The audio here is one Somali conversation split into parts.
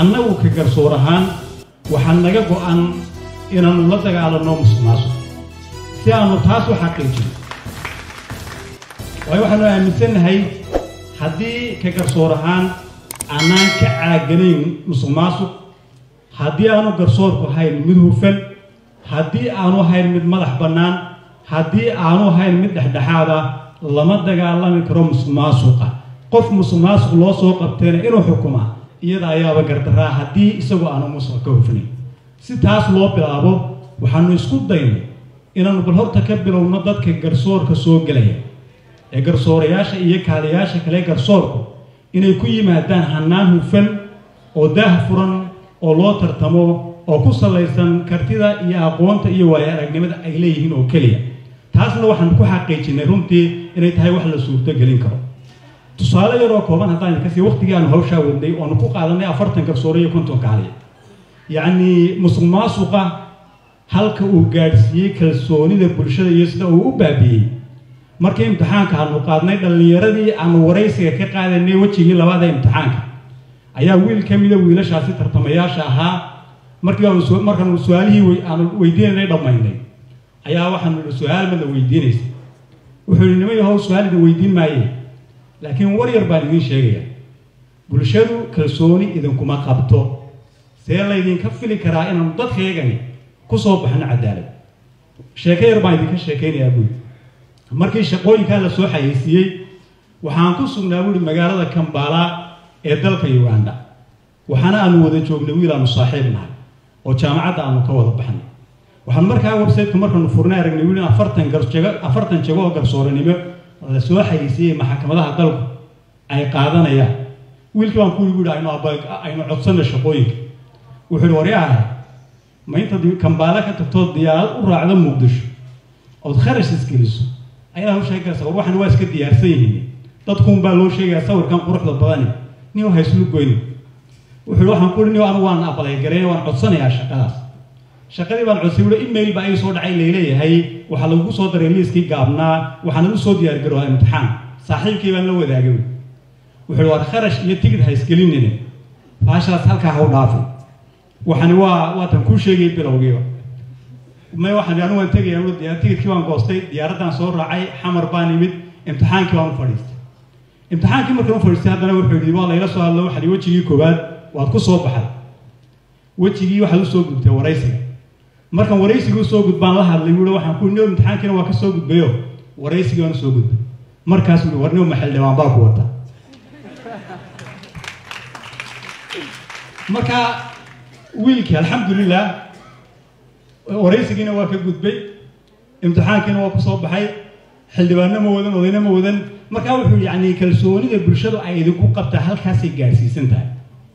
annagu ka garsoor ahaan waxaa naga go'an inaannu la dagaalanno musuqmaasuq si aannu taas u xaqiijino waayo waxaanu aaminsannahay haddii ka garsoor ahaan aanaan ka caaganayn musuqmaasuq haddii aanu garsoorku ahayn mid hufan haddii aanu ahayn mid madax bannaan haddii aanu ahayn mid dhexdhexaad ah lama dagaalami karo musuqmaasuqa qof musuqmaasuq loo soo qabteena inuu xukumaa iyada ayaaba gardaraa haddii isagoo aanu musuq ka hufnayn si taas loo bilaabo waxaanu isku daynay inaannu bal horta ka bilowno dadka garsoorka soo gelaya ee garsoorayaasha iyo kaaliyaasha kale garsoorku inay ku yimaadaan hannaan hufan oo daah furan oo loo tartamo oo ku salaysan kartida iyo aqoonta iyo waayo aragnimada ay leeyihiin oo keliya taasna waxaan ku xaqiijinay runtii inay tahay wax la suurto gelin karo tusaale yaroo kooban haddaan idinka sii waqtigii aanu hawshaa wadnay oonu ku qaadanay afartan garsoore iyo konton kaaliya yacnii musuq maasuqa halka uu gaadhsiiyey kalsoonida bulshada iyo sida uu u baabi'iyey markii imtixaanka aanu qaadnay dhallinyaradii aanu waraysiga ka qaadanay wejigii labaada imtixaanka ayaa wiil ka mida wiilashaasi tartamayaasha ahaa markii aanu markaanu su-aalihii aanu weydiinanay dhammaynay ayaa waxaanu idhi su-aal mada weydiinaysa wuxuu yidhi nima yahow su-aal idin weydiin maaye laakiin war yar baan idiin sheegaya bulshadu kalsooni idinkuma qabto see laydinka fili karaa inaanu dadkaygani ku soo baxno cadaalad sheeko yar baan idinka sheekaynayaa buuri markii shaqooyinkaa la soo xayeysiiyey waxaan ku sugnaa buuri magaalada kambala ee dalka uganda waxaana aanu wada joognay wiil aanu saaxiib nahay oo jaamacadda aanu ka wada baxnay waxaan markaa websiteku markaanu furnay aragnay wiil in afartan garjago afartan jago oo garsooranimo la soo xayeysiiyey maxkamadaha dalku ay qaadanayaan wiilkii baan ku yidhi aynu aynu codsanay shaqooyinka wuxuu yidhi waryaha ma intaad kambaale ka tagtoo diyaarad u raacdo muqdisho ood kharash isgeliso ayaa u sheegaysa war waxan waa iska diyaarsan yihiin dadkuun baa loo sheegayaa sawirkan quruxda badani nin hayslu goyni wuxuu waxaan ku nin anigu waan abaleygareyn waan codsanayaa shaqadaas shaqadii baan codsay wuxuu email baa ii soo dhacay leeleeyahay waxaa lagu soo daray liiskii gaabnaa waxaana u soo diyaargaroohaa imtixaan saaxiibkii baan la wadaagay wuxuu war kharash iyo tigid ha isgelinine baashaas halkaa ha u dhaafin waxani waa waatan kuu sheegay bilowgiiba may waxaan anigu waan tegaya diyaar tigidkii baan goostay diyaaraddaan soo raacay xamar baan imid imtixaankii baan u fadhiistay imtixaankii markaan u fadhiistay haddana wuxuu yidhi waa layla soo hadlo waxaa wejigii koowaad waad ku soo baxday wejigii waxaad usoo gudbtay waraysiga markaan waraysiga usoo gudbaan la hadlay wuui waxaan ku nio imtixaankiina waa ka soo gudbayo waraysigii waan usoo gudbay markaas wuui warnimo maxildhibaan baa ku wata marka wiilkii alxamdulilah waraysigiina waa ka gudbay imtixaankiina waa ku soo baxay xildhibaanno ma wadan odayna ma wadan markaa wuxuu yacni kalsoonida bulshadu ay idinku qabtaa halkaasay gaadhsiisan tahay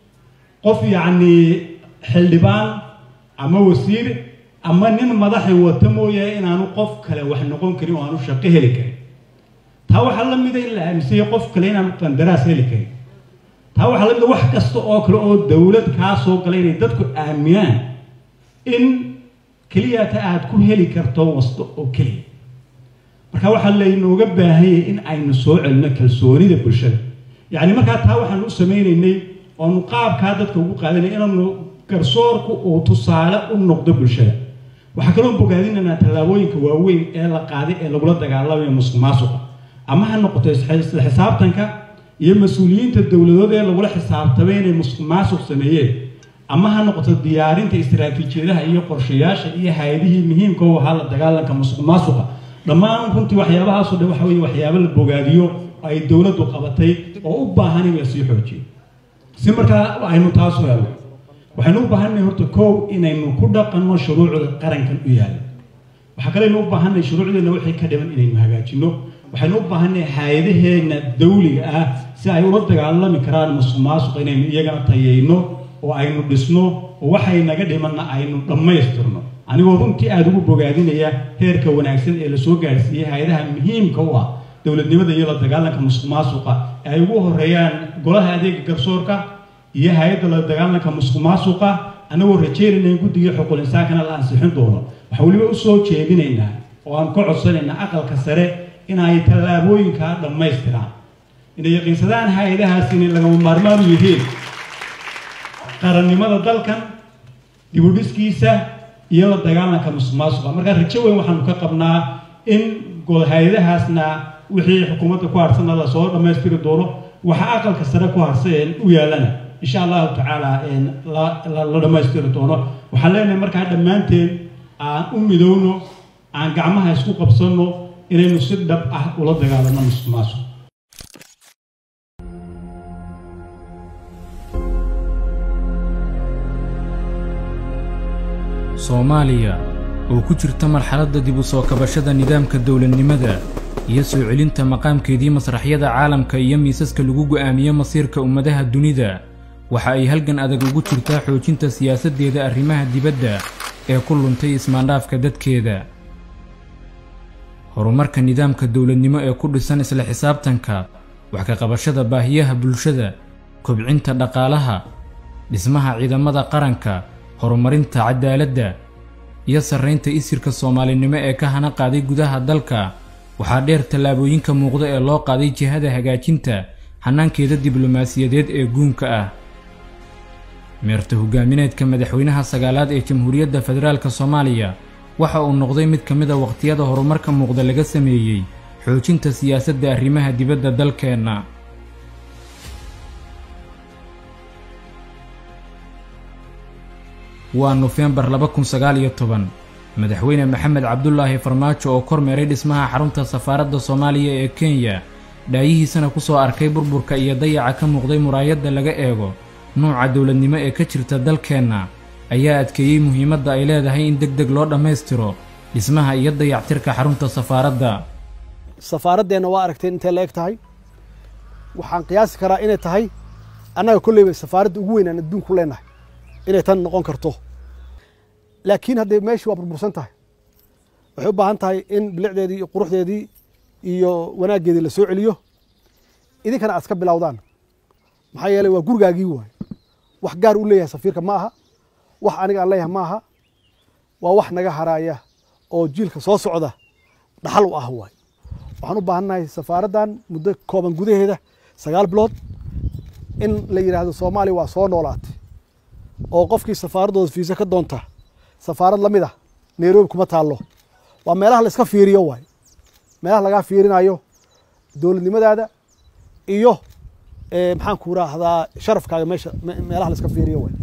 qof yacni xildhibaan ama wasiir ama nin madaxi wata mooyahay inaanu qof kale wax noqon karin oo aanu shaqo heli karin taa waxaa la mida in la aaminsanya qof kale inaanu qandaraas heli karin taa waxaa la mida wax kasta oo kale oo dowlad kaa soo galay inay dadku aaminaan in keliyata aad ku heli karto wasto oo keliya marka waxaa laynooga baahanyay in aynu soo celino kalsoonida bulshada yacni markaa taa waxaanu u samaynaynay oonu qaabkaa dadka ugu qaadanay inaanu garsoorku uu tusaale u noqdo bulshada waxaa kaloo bogaadinaynaa tallaabooyinka waaweyn ee la qaaday ee lagula dagaalamayo musuq maasuqa ama ha noqoto isla xisaabtanka iyo mas-uuliyiinta dowladood ee lagula xisaabtamay inay musuq maasuq sameeyeen ama ha noqoto diyaarinta istaraatiijiyadaha iyo qorshayaasha iyo hay-adihii muhiimka u ahaa la dagaalanka musuq maasuqa dhammaan runtii waxyaabahaasoo dhan waxa weye waxyaabo la bogaadiyo ay dowladdu qabatay oo u baahan in la sii xoojiyo si markaa aynu taas u helno waxaynu u baahannahay horta kow inaynu ku dhaqanno shuruucda qarankan u yaalla waxaa kaleynu u baahannahay shuruucdeenna wixii ka dhiman inaynu hagaajinno waxaynu u baahannahay hay-adaheenna dawliga ah si ay ula dagaalami karaan musuq maasuqa inaynu iyagana tayayno oo aynu dhisno oo waxay naga dhimanna aynu dhammaystirno anigoo runtii aada ugu bogaadinaya heerka wanaagsan ee lasoo gaadhsiiyey hay-adaha muhiimka u ah dowladnimada iyo la dagaalanka musuq maasuqa ee ay ugu horeeyaan golaha adeega garsoorka iyo hay-adda la dagaalanka musuq maasuqa anagoo rajeynayna in guddigii xuquul insaankana la ansixin doono waxaan weliba usoo jeedinaynaa oo aan ka codsanaynaa aqalka sare in ay tallaabooyinkaa dhammaystiraan inay yaqiinsadaan hay-adahaas inay lagama maarmaan u yihiin qarannimada dalkan dibudhiskiisa iyo la dagaalanka musuqmaasuqa markaa rajo weyn waxaanu ka qabnaa in hay-adahaasna wixii xukuumadda ku harsana lasoo dhammaystiri doono waxa aqalka sare ku harsan u yaalana insha allahu tacaala la dhammaystiri doono waxaan leenahay markaa dhammaanteen aan u midowno aan gacmaha isku qabsanno inaynu si dhab ah ula dagaalano musuqmaasuq soomaaliya oo ku jirta marxaladda dib u soo kabashada nidaamka dowladnimada iyo soo celinta maqaamkeedii masraxyada caalamka iyo miisaska lagu go'aamiyo masiirka ummadaha dunida waxa ay halgan adag ugu jirtaa xoojinta siyaasaddeeda arrimaha dibadda ee ku luntay ismaandhaafka dadkeeda horumarka nidaamka dowladnimo ee ku dhisan isla xisaabtanka wax ka qabashada baahiyaha bulshada kobcinta dhaqaalaha dhismaha ciidamada qaranka horumarinta cadaaladda iyo sarraynta isirka soomaalinimo ee ka hana qaaday gudaha dalka waxaa dheer tallaabooyinka muuqda ee loo qaaday jihada hagaajinta hannaankeeda diblomaasiyadeed ee guunka ah meerta hogaamineedka madaxweynaha sagaalaad ee jamhuuriyadda federaalka soomaaliya waxa uu noqday mid ka mid a wakhtiyada horumarka muuqda laga sameeyey xoojinta siyaasadda arrimaha dibadda dalkeenna waa nofembar laba kun sagaal iyo toban madaxweyne maxamed cabdulaahi farmaajo oo kormeeray dhismaha xarunta safaaradda soomaaliya ee kenya dhaayihiisana ku soo arkay burburka iyo dayaca ka muuqday muraayadda laga eego nuuca dowladnimo ee ka jirta dalkeenna ayaa adkeeyey muhiimadda ay leedahay in deg deg loo dhammaystiro dhismaha iyo dayactirka xarunta safaaradda safaaraddeenna waa aragteen intay la eg tahay waxaan qiyaasi karaa inay tahay annaga kolleyba safaaradda ugu weyn aan adduunku leenahay inay tan noqon karto laakiin haddee meeshii waa burbursan tahay waxay u baahan tahay in bilicdeedii iyo quruxdeedii iyo wanaaggeedii la soo celiyo idinkana aad iska bilowdaan maxaa yeeley waa gurigaagii waay wax gaar u leeyahay safiirka ma aha wax aniga aan leeyahay ma aha waa wax naga haraaya oo jiilka soo socda dhaxal u ah waay waxaan u baahannahay safaaraddan muddo kooban gudaheeda sagaal bilood in la yidhaahdo soomaaliya waa soo noolaatay oo qofkii safaaraddooda fiisa ka doonta safaarad la mid ah nairobi kuma taallo waa meelaha la iska fiiriyo waay meelaha lagaa fiirinayo dowladnimadaada iyo maxaan ku raahdaa sharafkaaga meesha meelaha la iska fiiriyo waay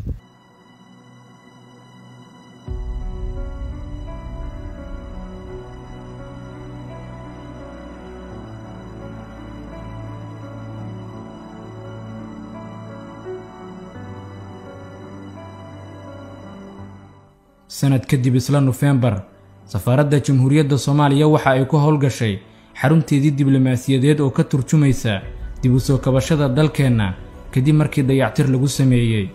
sanad kadib isla nofembar safaaradda jamhuuriyadda soomaaliya waxa ay ku howlgashay xarunteedii diblomaasiyadeed oo ka turjumaysa dib u soo kabashada dalkeenna kadib markii dayactir lagu sameeyey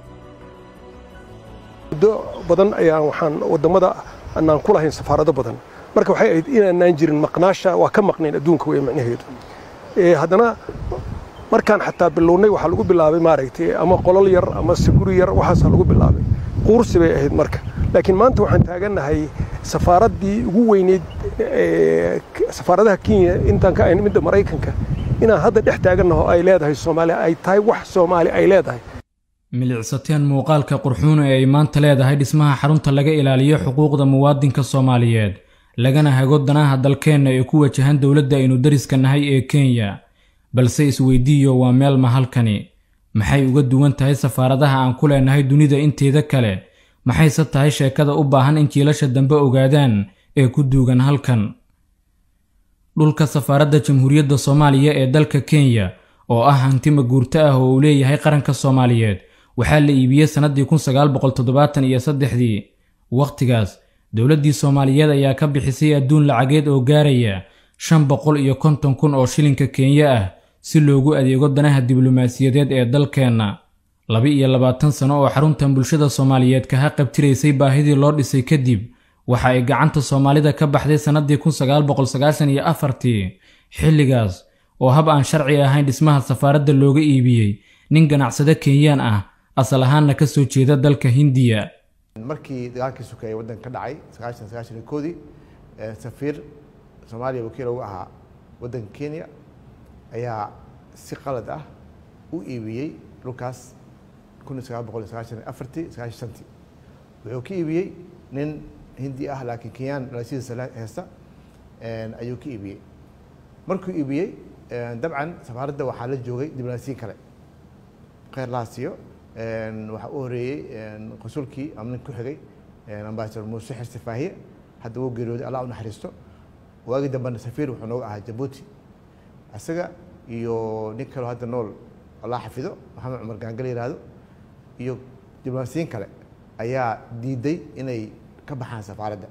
muddo badan ayaan waxaan waddamada anaan ku lahayn safaarado badan marka waxay ahayd inaanaan jirin maqnaasha waa ka maqnayn adduunka wey macnaheedu haddana markaan xataa bilownay waxaa lagu bilaabay maaragtay ama qolol yar ama siguri yar waxaasaa lagu bilaabay quursi bay ahayd marka laakiin maanta waxaan taagannahay safaaraddii ugu weyneyd safaaradaha kenya intaan ka ahayn midda maraykanka inaan hadda dhex taagannaho ay leedahay soomaaliya ay tahay wax soomaali ay leedahay milicsateen muuqaalka qurxuun ee ay maanta leedahay dhismaha xarunta laga ilaaliyo xuquuqda muwaadinka soomaaliyeed lagana hago danaha dalkeenna ee ku wajahan dowladda aynu dariska nahay ee kenya balse isweydiiyo waa meel ma halkani maxay uga duwan tahay safaaradaha aan ku leenahay dunida inteeda kale maxayse tahay sheekada u baahan in jiilasha dambe ogaadaan ee ku duugan halkan dhulka safaaradda jamhuuriyadda soomaaliya ee dalka kenya oo ah hanti maguurto ah oo uu leeyahay qaranka soomaaliyeed waxaa la iibiyey sannaddii kun sagaal boqol toddobaatan iyo saddexdii wakhtigaas dowladdii soomaaliyeed ayaa ka bixisay adduun lacageed oo gaaraya shan boqol iyo konton kun oo shilinka kenya ah si loogu adeego danaha diblomaasiyadeed ee dalkeenna laba iyo labaatan sano oo xaruntan bulshada soomaaliyeed kaha qabtiraysay baahidii loo dhisay kadib waxa ay gacanta soomaalida ka baxday sannaddii kun sagaal boqol sagaashan iyo afartii xilligaas oo hab aan sharci ahayn dhismaha safaaradda looga iibiyey nin ganacsade kenyaan ah asal ahaanna ka soo jeeda dalka hindiya markii dagaalkii sukeeye waddanka ka dhacay sagaashan sagaashan iyo koodii safiir soomaaliya wakiil ugu ahaa waddanka kenya ayaa si qalad ah u iibiyey dhulkaas kun sagaal boqol sagaashan afartii sagaashan shantii wuxuu ka iibiyey nin hindi ah laakiin kenyaan dhalashadiisa heesta ayuu ka iibiyey markuu iibiyey dabcan safaaradda waxaa la joogay diblomaasiyin kale kheyr laa siiyo waxaa u horeeyey qasulkii ama nin ku xigay ambasador muuse xirsi faahiye hadda wuu geeriyooday allah u naxariisto waagii dambena safiir wuxuu nooga ahaa jabuuti isaga iyo nin kaloo hadda nool allah xafido maxamed cumar gaangal yihahdo iyo diblomaasiyiin kale ayaa diiday inay ka baxaan safaaradda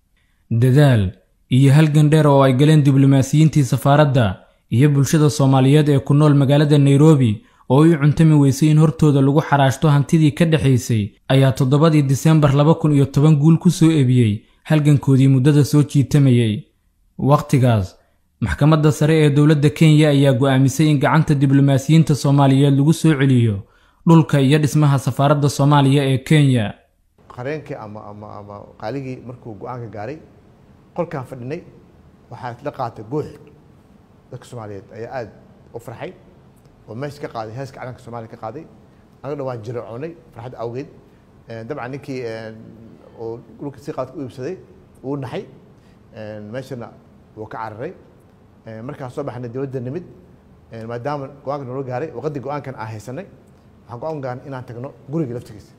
dadaal iyo halgan dheer oo ay galeen diblomaasiyiintii safaaradda iyo bulshada soomaaliyeed ee ku nool magaalada nairobi oo ay cuntami weysay in hortooda lagu xaraashto hantidii ka dhexaysay ayaa toddobadii disembar laba kun iyo toban guul ku soo ebiyey halgankoodii muddada soo jiitamayey wakhtigaas maxkamadda sare ee dowladda kenya ayaa go'aamisay in gacanta diblomaasiyiinta soomaaliyeed lagu soo celiyo dhulka iyo dhismaha safaaradda soomaaliya ee kenya qareenkii ama ama ama qaaligii markuu go-aanka gaaray qolkaan fadhinay waxaa isla qaatay guux dadka soomaaliyeed ayaa aada u farxay oo meesha ka qaaday heeska calanka soomaaliya ka qaaday anagana waan jirocoonay farxad awgeed dabcan ninkii oo dhulka si qaadka u iibsaday uu naxay meeshana wuu ka cararay markaan soo baxnay dowladda nimid maadaama go-aanka noola gaaray waqadii go-aankan aan haysanay waxaan go-aan gaaran inaan tagno guriga laftigiisa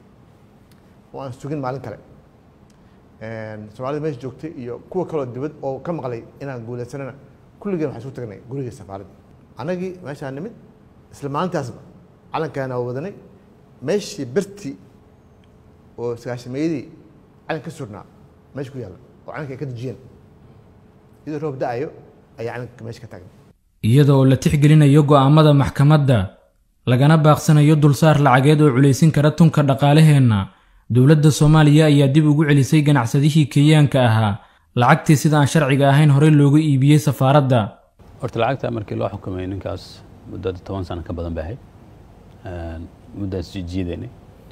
oo aan sugin maalin kale soomaalida meesha joogtay iyo kuwa kaloo dibad oo ka maqlay inaan guulaysanana kulligeen waxaan isu tagnay guriga safaaradda annagii meeshaan nimid isla maalintaasba calankaana waa wadanay meeshii berti oo sagaashameeyadii calan ka surnaa meesha ku yaalla oo calanka ay ka dejiyeen iyadoo roob da-ayo ayaa calanka meesha ka taagnay iyada oo la tixgelinayo go'aamada maxkamadda lagana baaqsanayo dulsaar lacageed oo culaysin kara tunka dhaqaalaheenna dowladda soomaaliya ayaa dib ugu celisay ganacsadihii kenyaanka ahaa lacagtii sida aan sharciga ahayn horey looga iibiyey safaaradda horta lacagta markii loo xukumay ninkaas muddada toban sano ka badan bay ahayd muddaas jiidaynay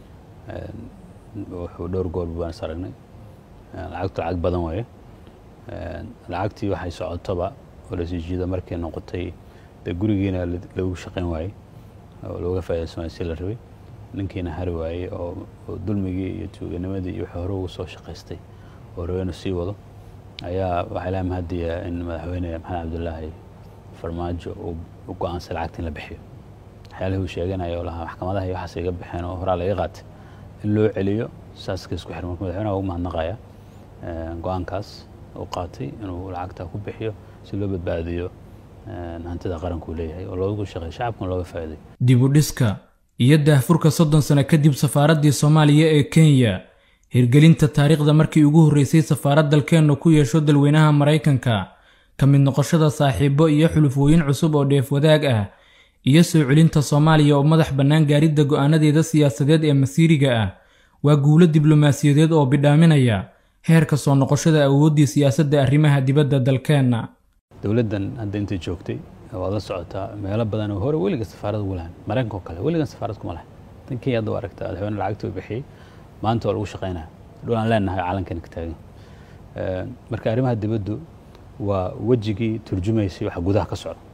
wuxuu dhowr goor baan is aragnay lacagtu lacag badan waaye lacagtii waxay socotoba oo lasii jiida markay noqotay dee gurigiina lagu shaqayn waayey oo looga faa'iidaysan waayey si la rabay ninkiina hari waayey oo dulmigii iyo tuuganimadii iyo wixii hore ugu soo shaqaystay oo rabay inuu sii wado ayaa waxaa ilaha mahadiya in madaxweyne maxamed cabdulaahi farmaajo uu go-aansay lacagta in la bixiyo waxyaalihii uu sheeganaya oo lahaa maxkamadaha iyo waxaas iga baxeen oo horaa laga qaatay in loo celiyo saaska isku xiran marka madaxweynaha ugu mahadnaqaya go-aankaas uu qaatay inuu lacagta ku bixiyo si loo badbaadiyo hantida qaranku leeyahay oo loogu shaqeeyo shacabkuna looga faa'iiday dib u dhiska iyo daahfurka soddon sano kadib safaaraddii soomaaliya ee kenya hirgelinta taariikhda markii ugu horreysay safaarad dalkeennu ku yeesho dalweynaha maraykanka ka mid noqoshada saaxiibo iyo xulufooyin cusub oo dheef wadaag ah iyo soo celinta soomaaliya oo madax bannaan gaaridda go'aanadeeda siyaasadeed ee masiiriga ah waa guulo diblomaasiyadeed oo bidhaaminaya heerka soo noqoshada awooddii siyaasadda arrimaha dibadda dalkeenna dowladdan hadda intay joogtay waad la socotaa meelo badan oo hore weliga safaarad ugu lahayn maraykanka oo kale weligan safaarad kuma lahayn tan kenya hadda waa aragtaa madaxweyne lacagta uu bixiyey maanta waa lagu shaqaynaya dhul aan leenahay calankan ka taagan marka arrimaha dibaddu waa wejigii turjumaysay waxa gudaha ka socda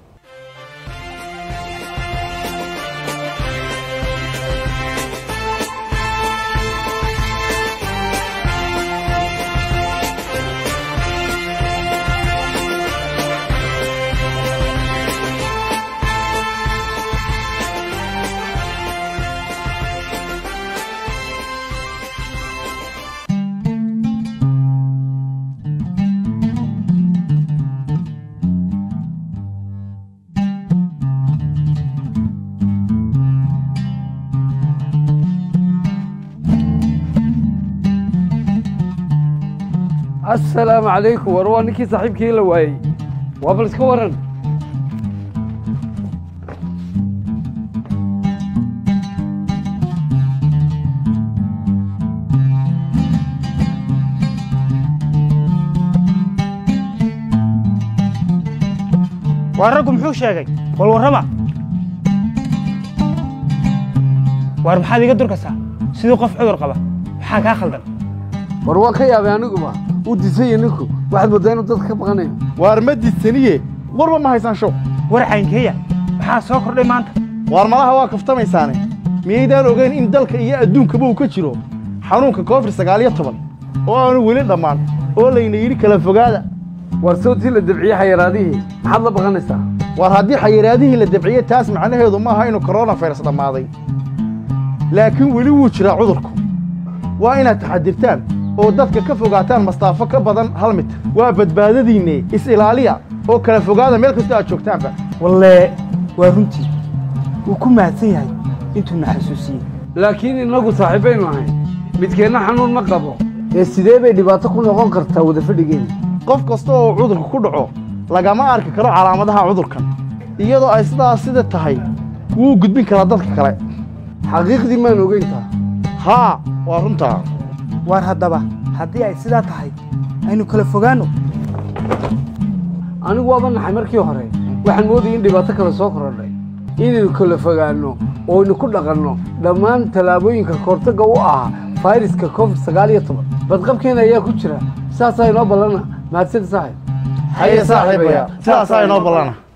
asalaamu calaykum war waa ninkii saaxiibkii la waayey waa bal iska waran waa raggu muxuu sheegay wal warrama waar maxaad iga durkasaa siduu qof cudur qaba maxaa kaa khaldan war waa ka yaabay aniguba uu disanya ninku waxaad mooddaa inuu dadka ka baqanayo waar ma disaniye warba ma haysaan show war caynkeeya maxaa soo kordhay maanta waar malaha waa kaftamaysaane miyaydaan ogeyn in dalka iyo adduunkaba uu ka jiro xanuunka covid sagaal iyo toban oo aanu weli dhammaan oo layna yidhi kala fogaada war sawtii la dabciye xayaraadihii maxaad la baqanaysaa war haddii xayiraadihii la dabciye taas macnaheedu ma aha inuu koronafayras dhammaaday laakiin weli wuu jiraa cudurku waa inaad taxadirtaan oo dadka ka fogaataan mastaafo ka badan hal mitir waa badbaadadiinne is-ilaaliya oo kala fogaada meel kastoo aad joogtaanba wallee waa runtii wuu ku mahadsan yahay intuu na xasuusiyey laakiin innagu saaxiibbaynu ahayn midkeenna xanuun ma qabo ee sidee bay dhibaato ku noqon kartaa wada fadhigeena qof kasta oo cudurku ku dhaco lagama arki karo calaamadaha cudurkan iyadoo ay sidaas sida tahay wuu gudbin karaa dadka kale xaqiiqdii maan ogeyntaa haa waa runtaa waar haddaba haddii ay sidaa tahay aynu kala fogaanno anigu waaba naxay markii hore waxaan moodayay in dhibaato kale soo korodhay inaynu kala fogaanno oo aynu ku dhaqanno dhammaan tallaabooyinka kahortagga u ahaa fayraska covid sagaal iyo toban badqabkeena ayaa ku jira saasaa inoo ballana mahadsan saaxib haye saaxiibaya sidaasaa inoo ballana